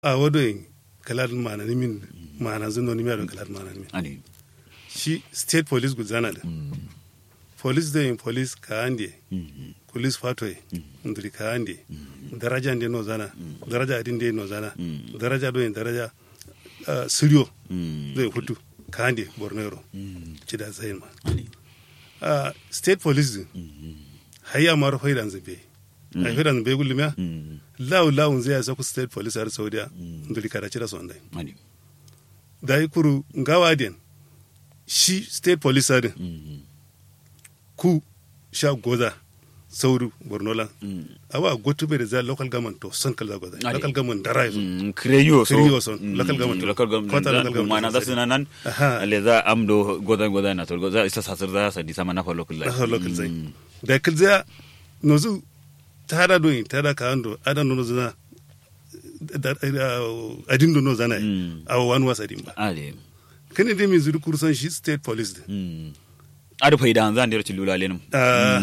a wadoyin kalar mana nimin mana zuno nimi ado kalar mana nimin ani shi state police guzana da police da yin police ka ande police fatoye ndiri ka ande daraja nde no zana daraja adin nde no zana daraja do yin daraja ah, siriyo zai hutu ka ande borno yoro cida zayin ma ani Ah, state police din hayya maro faidan zabe ai faidan zabe gulmiya lawu lawu zai ya saku state police har saudiya ndiri kada cida so ndai ani da yi kuru ngawa den shi state police din ku sha goza sauru borno lan awa gotu bai da za local government to son kalza goza Ade. local government da rayu kreyo so Kreyo so, local government. local government Kota local da- government mana da sai. suna nan Aha. ale za amdo godan godan na to goza isa sasir za sa di sama na fa local life da local zai da kalza nozu tada doyin tada ka ando adan no zana da adin do no zana Mm. awa wani wasa din ba ale kani dai mai zuri kursan shi state police din ada faida an zan dira ci lula lenum Ah,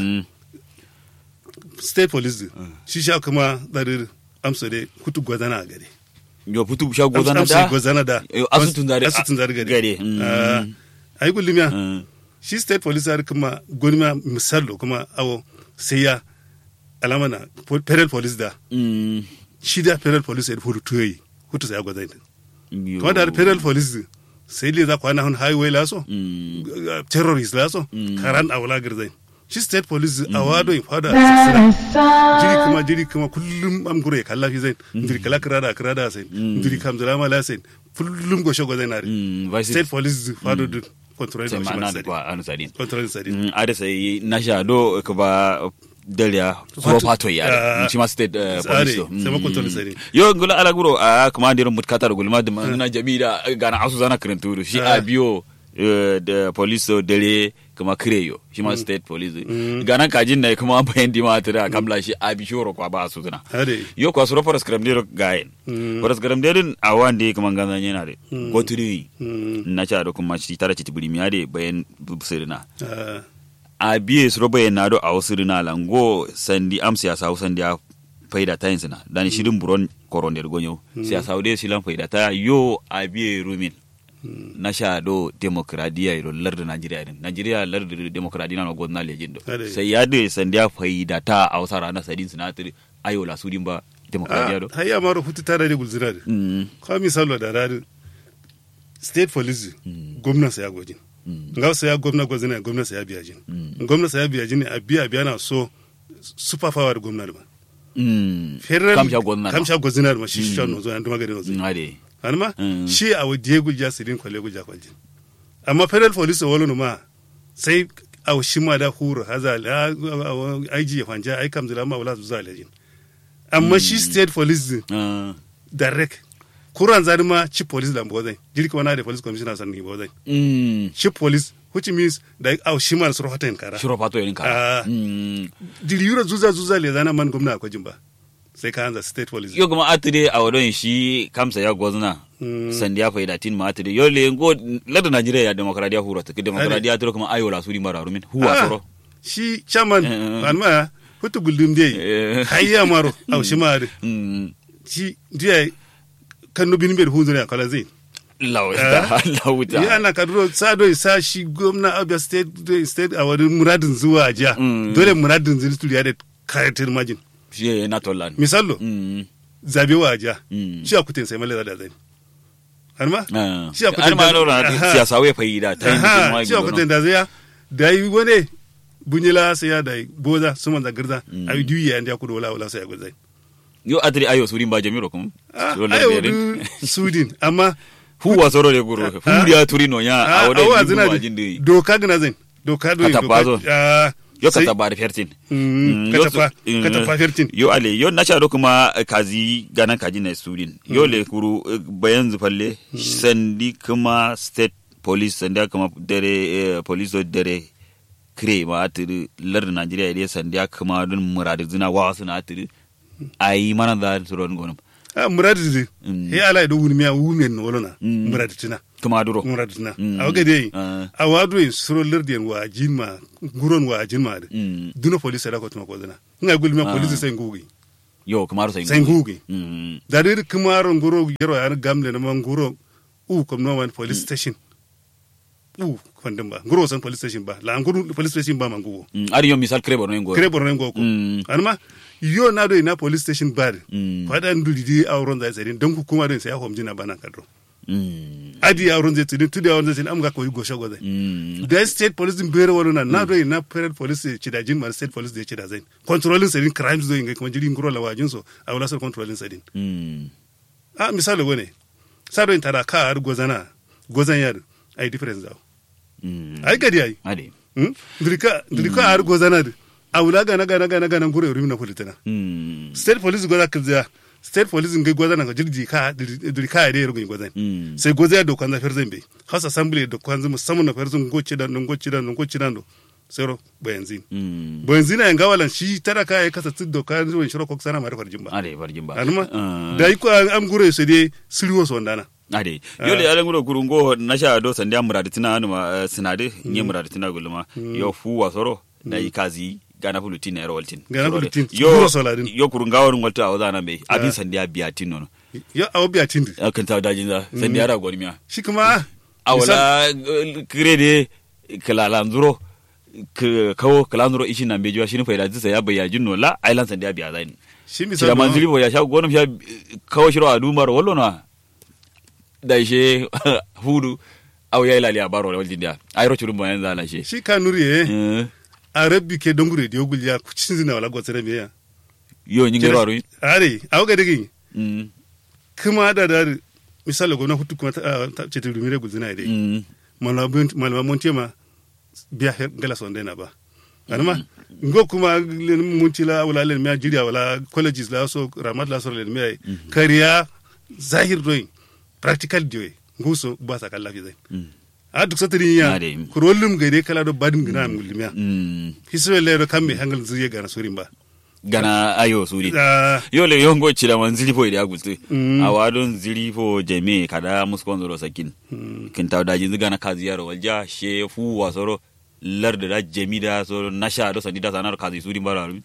state police din shi sha kuma zarir amsa dai kutu gwazana a gari yo putu sha godan amsa da gwazana da Yo, asutun zari- asutun zari gari gari. Mm. Ah, ai gullumiya Mm. shi state police har kuma gonima misalo kuma awo sai ya alama na po- federal police da Mm. shi da federal police ya hutu tuyoyi hutu sai ya gwazana Yo. kuma da federal police din, sai le za kwana hun highway laso Mm. uh, terrorist laso Mm. karan awala girzai shi state police a wado in fada sira jiri kuma jiri kuma kullum am gure kalla fi zai jiri kala kirada kirada sai jiri kam zala mala sai kullum go shogo zai nari Mm. Vice- state police fado du control sai shi ma na ma da sadi kwa anu sadi control sadi Mm, ada sai na sha do ka ba dalia suro pato ya Ah. shi ma state eh, Tsare, police do. sai ma Mm. control sadi. yo ngula ala guro a kuma ndirin mutkata da gulma da na jamida gana asu zana karanturu shi Ah. a biyo eh, da police do dare kuma kireyo shi ma state police gana kajin na kuma bayan di ma tira kamla shi a bi shoro kwa ba su zana hade yo kwa suro foras kram dero gayen Mm. foras kram dero a wande kuma ganzan yana de Mm. goturi Mm. na cha do kuma shi tara ci tibiri miya de bayan sirina Ah, a biye su roba yana do a wasu rina lango sandi am siyasa hau sandi a faida ta yin sina dan shirin buron koron der gonyo siyasa hau de silan faida ta yo a biye rumin na sha do demokradiya iro lardu najeriya din najeriya lardu demokradiya na godna legend do Ade. sai ya de sandi a faida ta a wasu rana sadin sinatiri ayo la sudin ba demokradiya do ah, hayya maro hutu tare da gulzira da Mm, kwa misalo da rari state police Mm. gwamna sa ya gojin mm, nga sa ya gwamna gwazina gwamna sa ya biya jin Mm. gwamna sa ya biya jin a biya biya na so super power da gwamna da ba mm. federal kamsha godna kamsha gwazina da ma shi shi no zo an duma gari no zo Mm, ade anma Mm. shi a wadiye gulja sirin kwale gulja kwaljin amma federal police wala no ma sai a shi ma da huru hazal aiji ya fanja ai kam zira ma wala su zalajin amma shi state police Ah, direct kuran zari ma chief police da mbozai jiri kuma na da police commissioner san ni mbozai mm. chief police which means da au shi man suru hoten kara shiro pato yin Ah. ka Mm. jiri yura zuza zuza le zana man gwamna akwai jimba sai ka hanza state police yo kuma atire a wadon shi kamsa ya gwazna Mm. sandi ya faida tin ma atire yo le ngo lada najeriya ya demokradiya huro ta demokradiya tiro kuma ayo la suri mara rumin huwa Ah, soro shi chairman Eh. anma hutu guldum dai Eh. hayya maro au shi ma Mm. shi dia kan no bin ber hunzure akala zai lawuta lawuta ya ana kaduro sa do sa shi gwamna abia state state a wani muradin zuwa jiya Mm. dole muradin zuri turiya da karatir majin shi na tolan misalo Mm. zabe wa jiya Mm. shi a kutin sai male da zai har ma Ah. Shi a kudin Har ma da- lura Aha. siyasa wai faida ta yin bikin Aha, wai shi a kutin da zai ya da yi wani bunyila sai ya da yi boza su man zagirza a yi duyi ya kudu wala wala sai ya gudai yo atire ayo suri ba jamiro kuma Soro la ayo biyarin. du sudin amma huwa soro de guru Ah. huwa turino ya a a wadon awa yi zina buwa da jindi doka gina zai doka do Katapazo. ah, yo ka sai- taba da fertin Mm, yo katafa su- mm, katafa fertin yo ale yo na sharo kuma eh, kazi ganan kaji na student yo le kuru eh, bayan zufalle sandi kuma state police sandi kuma dare eh, police do dare kre ma atiri lar Nigeria ile sandi kuma dun muradi zina wa suna atiri ayi mana da suron gonum a muradi de Mm. he ala do wuni miya wuni no wolona Mm. muradi tina kuma duro muradi tina Mm. a waga dai Ah. a wado in suro lerden wa jinma guron wa jinma de Mm. duna police da ko tuma ko zina nga gulmi Ah. police sai ngugi yo kamar sai sai ngugi mm da dai kumaro nguro yero ya gamle na nguro u kom no man police station u kwandin ba nguro san police station ba la nguro police station ba mangugo Mm, ari yo misal kre borno ngo kire borno ngo ko Mm. anma yo na do ina police station bar Mm. fada nduli di auron zai sai don ku kuma din sai hom jina bana kadro Mm. adi auron zai tudin tudi auron zai am ga ko go shago zai Mm. da state police din bere wala na na do ina parent police ci da jin ma state police da ci da zai controlling sedin crimes do inga kuma jiri nguro la wajin so a wala so controlling sedin Mm. a misali wone sado in tada ka ar gozana gozan yar ai difference da Mm. ai gadi ai ade hmm ndrika ndrika ar gozana da awula gana gana gana gana ngure uri na politina Mm. state police goza kizya state police ngai gozana ga jirgi ka ndrika ai rugun gozan Mm. sai goza do kwanza ferzan be house assembly do kwanza musamman na ferzan goce da nan goce da nan goce da no sero bayanzin Mm. bayanzin ai gawalan shi tara ka ai kasa tuddo ka zuwa shiro ko sana mara farjin ba ade barjin ba anuma Ah. da iko am gure su dai siriwo so ndana ade yole ala nguro kurungo nasha do sande amurade tina anu ma sinade nye murade tina gulma yo fu wasoro da ikazi gana fulu tina ero waltin Gana fulu tin, yo guro soladin. yo kurunga won walta awada be abin sande abiya tin nono yo awo biya tindi akan ta dajin za sande ara goni miya shi kuma awala krede kalala nzuro k- kawo kala nzuro ishi na mbejiwa shini faida zisa ya bayya jinno la island sande abiya zain shi kila misali manzili bo ya sha gonum sha kawo shiro a dumar wallo na da ishe hudu aw ya ilali a baro waljin dia ayro churum bo yanzu ala she shi ka nuri ye Eh, a rabbi ke dongure da yogul ya kucin zina wala gotsere me ya yo nyi ngero aru are awo ga digi mm kuma da da misali gona hutu kuma ta ta- ce ta rumire gulzina dai mm malama malama monte ma biya he gala son dai na ba anama ngo kuma munti la wala len me jiriya wala colleges la so ramat la so len me kariya zahir doing practical doing nguso ba sa kala fi zai mm a duk satiri ya Ade. kurollum ga dai kala do badin gina mulmiya mm hisbe le kambe hangal zuriye ga na surin ba gana ayo suri Ah, yo le yongo chila man zili fo ida gulte Mm. awadon zili fo jeme kada muskon zoro sakin mm, kin taw daji ziga na kazi yaro walja she fu wasoro larde da jemi da so nasha do sandi da sanar kazi suri bara aru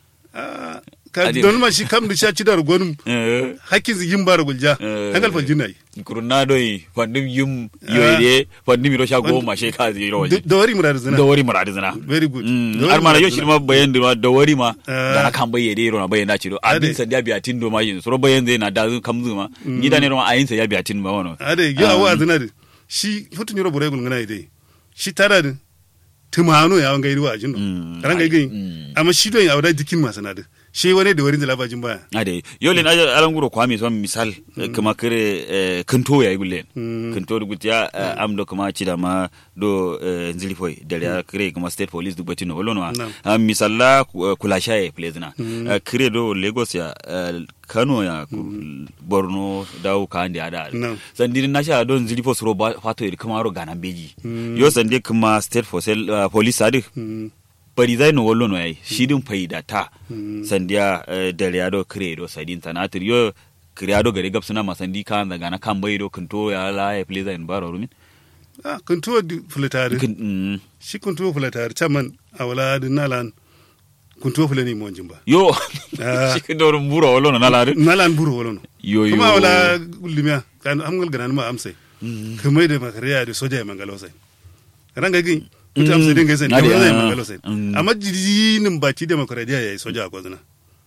ah, ka Ade. don ma shi kam da sha ci da gonum eh hakkin yin bara gulja Eh. hangal fa jinai kurna doy fandim yum yoyde fandim ro sha goma she kazi ro walja da wari murar zina da wari maradi zina very good Mm, Da wari har mana murar yo zina. shirma bayan da da wari ma Ah. da na kan bayyade ro na bayan da ciro abin Ade. san da biya tin do ma yin so bayan zai na da zun kam zuma ni da ne ro ayin sa ya biya tin ba wono ade yo awa zina de shi hotun yoro bore gulngana ide shi tara de tumano ya wanga irwa ajin Mm. ran ga gin Mm. amma shi don ya wada dikin masana de shi wani da warin da labajin baya ade yole na alan guro kwa mi son misal kuma kare eh, kanto ya gulle Mm. kanto du gutiya eh, am do kuma ci da ma do eh, nzili foy da ya kare kuma state police du batino wolo no Nam. Ah, misalla ku- kula shaye plezna Mm. Eh, kare do lagos ya eh, kano ya ku- borno dawo ka ande ada Nam. sandi na sha don nzili fo suro ba- fato iri kuma ro gana beji Mm. yo sandi kuma state for sel eh, police adi Mm, bari zai no wallo no yayi shidin faida ta Mm. sandiya eh, dariado credo sadin tanatir yo creado gare gab suna masandi kan daga na kan baido kanto ya la ya pleza in baro rumin ah kun tuwa fulatari Kin- mm. shi kun tuwa fulatari chaman awala din nalan kun tuwa fulani mo jimba yo Ah. shi kin dorun buro wallo no nala nalan buru wala no yo yo kuma wala limiya kan amgal ganan ma amsai Mm. kamar da makariya da soja ya mangalo sai ran ga gin mutum sai dinga sai da Ade, zai ah, mangalo sai mm. amma jirinin baki da makariya yayi soja a kwazina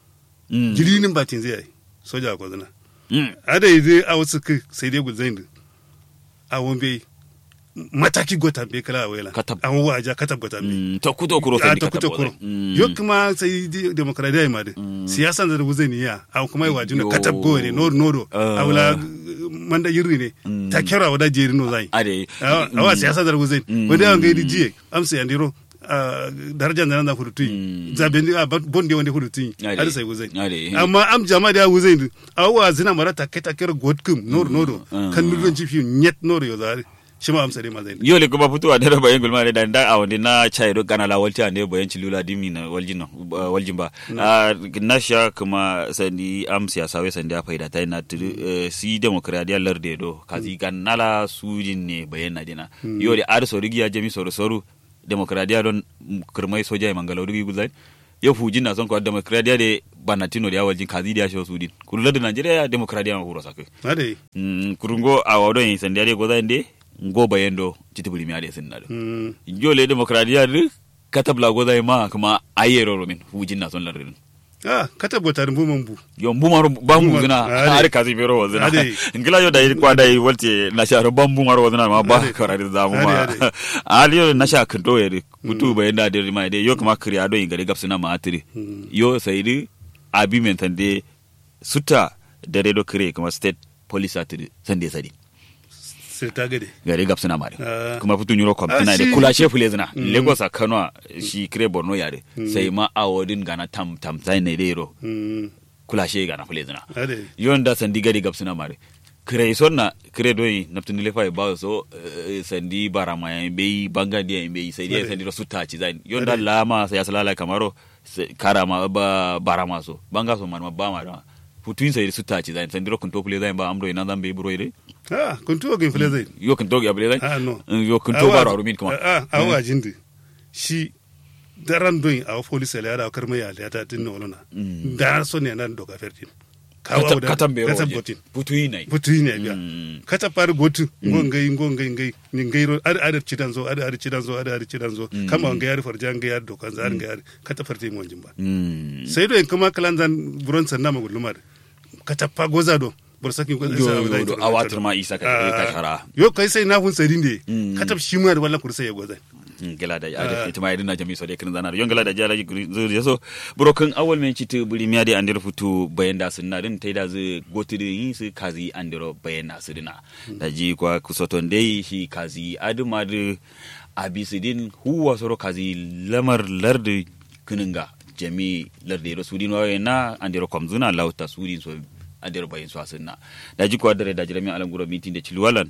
Mm. jirinin bakin zai yi soja a kwazina Mm. ada yi zai a wasu kai sai dai gulzain da a wambe mataki gota be kala a wela Katab. a waja katab gota be Mm. to kuto kuro a sandi ta ka kuta tabo kuro Mm. yo kuma sai di- demokradiya yi ma da siyasan da wuzai ni ya a kuma yi wajin Yo. katab go ne noro noro Ah. a wula manda yirri ne Mm. ta kera wada jeri no zai ade awa siyasa dar wuzai Mm. wanda yawan gaidi jiye amsa yandiro darajar da nan da hudu tuyi Mm. zaben a bonde wanda hudu tuyi Ade. har sai wuzai Ade. amma am jama da wuzai din awa zina mara ta kai ta kera godkum noro noro Mm. kan nudon jifi nyet noro yo zari shi ma amsa dai ma zai yo le kuma fituwa da bayan gulma da da a wanda na chai do kana la walti ande bayan cilula dimi na waljin no waljin ba Ah, na sha kuma sandi am siyasa we sandi a faida ta na tudu, eh, si demokradiya larde do kazi kan nala sujin ne bayan na dina yo le ar so rigiya jami so soru demokradiya don kirmai soja e mangalo dugi guzai yo fujin na son ko demokradiya de banatino de awalji kazi dia sho sudin kurulla de nigeria demokradiya ma huro sak ade mm kurungo awodo yin sande de goza inde ngo bayendo titibuli mi ade sinna do mm jole demokradiya de katabla goza ma kuma ayero romin fujin na son larrin ah kata bota rumbu mambu yo mbumaro bambu Mbumaro, zina ade. har kazi bero wazina Ade. ngila yo dai kwa dai walte na sha ro bambu maro wazina ma ba Ade. karari da mu Ade, ma ade. ali yo na sha kindo yeri mutu bai da de ma de yo kuma kriya do ingare gapsina ma atiri Mm. yo sai di abi mentande suta da redo kire kuma state police atiri sande sadi sai ta gade gare gapsina mare Ah. kuma fitu nyuro kom Ah, tana de shi- kula shefu lezina lagos a kano a shi kire borno yare sai ma awodin gana tam tam sai ne dero mm kula she gana fulezina ade yonda sandi gadi gab suna mare kire sonna kire doyi naftini lefa e bawo so eh, sandi barama ya be banga dia be sai dia Ade. sandi ro sutta ci zan yonda Ade. lama sai asalala kamaro se- karama ba barama so banga so man ba ma da futuin sai sutta ci zan sandi ro kun to kule zan ba amro ina zan be buro ire ah kun tuwa gin fule zai yo kun to ya bele zan ah no yo kun to baro rumin kuma ah ah awa jindi shi daran doyin a police la da karma ya la ta tin no na da so ne nan doka fertin Kata- katan be ro katan waje. botin futuin nai putu ne biya Mm. kata par gotu ngo ngai ngo ngai ngai ni ngai ro ar ar cidan zo ar ar cidan zo ar ar cidan zo kama ngai ar farja ngai ar dokan zar ngai ar kata farti mo jimba Mm. sai do en kuma kalan zan buron sanna ma gulumar kata pa goza do bor sakin goza Yo, sa yo, wala do, ita- awatar ma isa ka Ah, ka shara yo kai sai na hun sadin de Mm. kata shi mu da wallan kursa ya goza gela da ya Ah. ita ma idina jami so de kin zanar yon gela da jara zuri so broken awal men citu buri miya de andir futu bayanda sunna din tai da zu goti de yin su kazi andiro bayanda su dina da ji kwa kusoton dai shi kazi aduma de abisidin huwa soro kazi lamar lardi kininga jami lardi ro sudin wa na andiro komzuna lauta sudin so andiro bayin so asinna da ji kwa dare da jirami alam guro mitin de chilwalan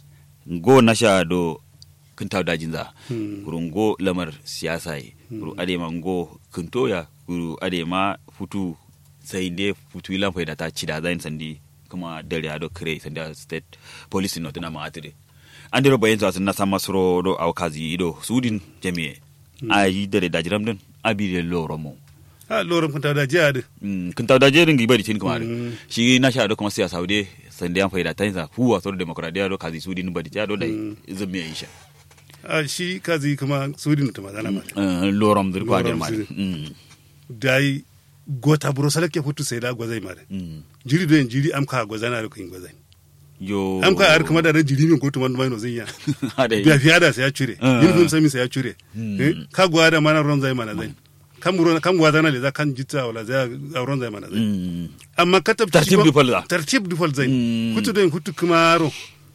go nasha do kintaw dajin za Hmm. kuru ngo lamar siyasa ye kuru adema ngo kintoya kuru adema futu sai de futu ilan faida ta cida zain sandi kuma dare ado kire sandi a state police no tana ma atire andiro bayin za na sama suro do awkazi ido sudin jami'e ayi dare dajiram din abi de loromo a loran kun ta da jiya da Mm, kin tawda jerin gi bari tin kuma Mm. shi na sha do kuma siyasa saude sande an faida tanza huwa sor demokradiya do kazi sudin bari ja do dai zamme isha a shi kazi kuma sudin ta magana ma Eh, lorom dir kwa Lorom der mari ziri. dai gota buro salake futu sai da gozai mare Mm. jiri do en jiri am ka gozana da kun gozai yo am ka ar kuma da ran jiri min gotu man mai no zai ya Ade. biya fiya da sai ya cure Ah. uniform sami sai ya cure Hmm. Eh, ka gwa da mana ron zai mana zai kan buro kan gwa zana le za kan jitta wala zai a ron zai mana zai Mm. amma ka tabbaci Tartib du fal za. tartib du fal zai Hmm. hutu do en hutu kumaro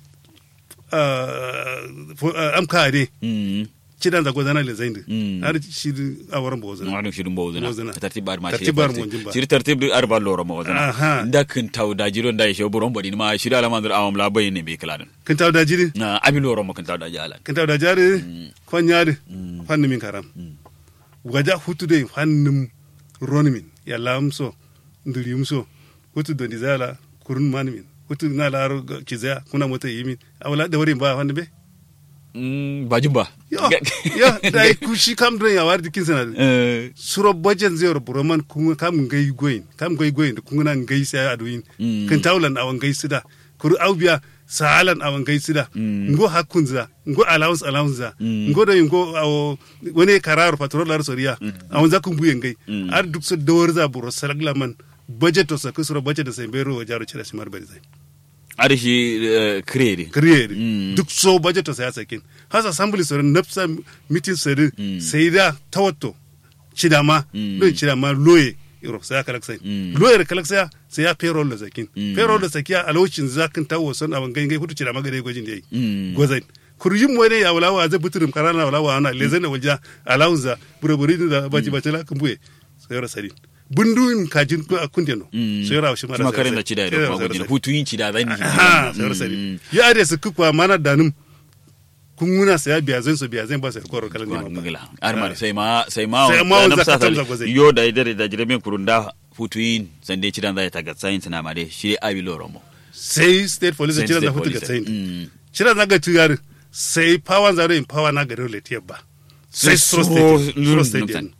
ah, fo- ah, am ka de Mm. cidan za gozana le zai Hmm. har shi a waran bo zai Wani shirin bawo zina Bawzina. tartib bar ma Tartib bar mo jimba. shiri tartib du arba loro ma Aha. wazina da kin tawda jiro da shi buron bodi ma shiri alama dur awam la bayin ne be kladin kan taw da jiri na abi loro ma kin tawda jala kan taw da jari kon yaari fanni min karam waja hutu de fannim roni min ya lamso ndiri so hutu do ndizala kurun man min hutu na laro kizaya kuna mota yimin awala da wari ba fanni be Mm, ba jumba yo yo dai kushi kam do ya wardi kin sana Eh, suro bajen zero buroman kun kam ngai goyin kam ngai goyin kun na ngai sai aduin Mm. kan tawlan awan ngai sida kuru aubiya sahalan awan ngai sida Mm. ngo hakun za ngo allowance allowance za Mm. ngo do ngo awo wani karar patrol lar soriya awan za kun buyen ngai Mm. ar duk so dawar za buro salagla man budget to sa kusuro budget da sai bero jaro cire simar bari zai ari shi eh, kredi create Mm. duk so budget to sai sakin hasa assembly sorin nafsa meeting sorin Mm. sai da tawatto cidama Mm. don cidama loye iro sai ya kalak sai Mm. loye da kalak sai sai ya payroll da zakin Mm. payroll da sakiya alocin zakin tawo son aban gangai hutu cidama gare gwajin da yi Mm. gozai kurjin mo ne ya wala wa zai buturum karana wala wa ana lezen da walja alawunza buraburi da baji bace la kumbuye sai ra sari bunduin kajin ko akun no Mm. sai ra shi mara Kuma sai karen ra da sari. cida Sai da ra kuma sai ra gudina sari. hutu yin cida zan yi ha sai ra sari ya ade su kukwa mana danim kun muna saya biya zan so biya zan ba sai ko kalan ne ma ngila armar sai ma sai ma Sai ma na wanza msa ka tamza sali. gwazai. yo da idare da jirame kurunda hutu yin sande cidan zai taga sayin tana ma dai shi abi loro mo sai state police Sai cira da state hutu ga police. tsayin Mm. cira na ga tuyar sai power zaro in power na ga dole tiyar ba sai Sai suro suro state lurun suro state numtan. din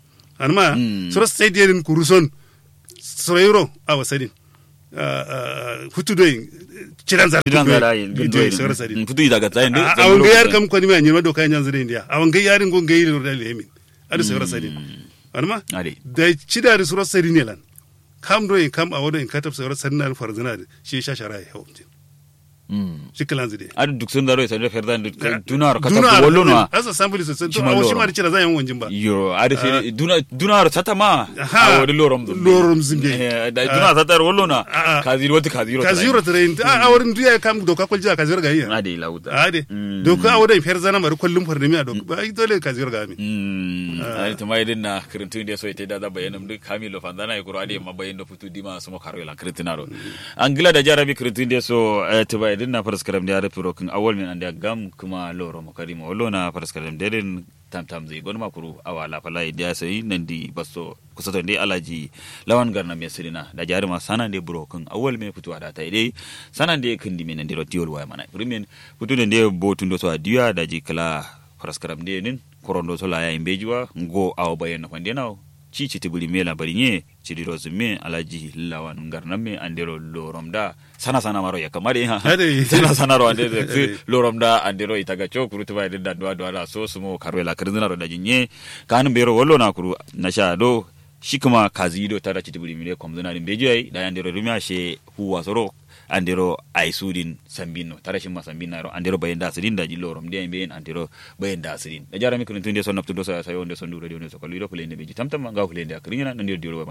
anma Mm. soro state yerin kuruson soroyro awa sadin hutu doyin ciran zar Idan zara yin doyin gundoyin. soro sadin Futu daga tsayin a a wanga yar kam kwani ma nyima do kayan yanzu india a wanga yarin go ngai ro dal yemin adu soro sadin anma Ade. da cida da soro sadin yelan kam do in kam a wado in katab soro sadin na farzana da shi shashara ya hawo shi kalan zide adu duk sun daro sai da ferdan dunar kata Duna ko wallo na asa sambuli so to Shima awo loro. shi ma da cira zan yan wanjin ba yo adu sai duna dunar tata ma Aha. a wadi lorom zumbi. Lorom zumbi. Eh, da dunar tata wallo na Ah. kaziro wata kaziro ka zero train a wurin duya kam doka kwalji ka zero ga iya ade lauta ade Mm. doka a wurin fer zana mari kullum farnimi a doka ba ai dole ka zero ga mi Mm, ani tuma idin na kirintun da so ite da da bayanam duk kamilo fandana ikuro ade ma bayin da futu dima sumo karo la kirintinaro angila da jarabi kirintun da so eh, tuba idin na paraskaram da rafiro kin awol min anda gam kuma loro mo karimo wallo na paraskaram da din tam tam zai gon makuru awala fala da sai nan di basso kusato ndi alaji lawan garna me sirina da jari ma sana de buro kin awol me futu ada tai dai sana de kindi men ndi rotiol waya mana rumen futu de botun do so adiya da ji kala paraskaram de nin korondo so la ya imbejuwa ngo awo bayen ko ndenaw ci ci tibuli mela bari nye ci diro zumme alaji lawan ngarna me andero loromda sana sana maro ya kamari ha Ade. sana sana ro ande loromda andero itaga cho kuru tuba de dadwa dwa la so sumo karwela kirzina ro daji nye kan bero wollo na kuru na sha do shikuma kazi do tara ci tibuli mele komzina din bejuai da andero rumya she huwa soro andero ay sudin sambinno tara shimma sambinna ro andero bayen da sidin da jillo rom de ben andero bayen da sidin da jarami kun tunde son naptudo sa sayo onde son duro de onde so kaliro kulende beji tamtam ga kulende akrinya nan dio dio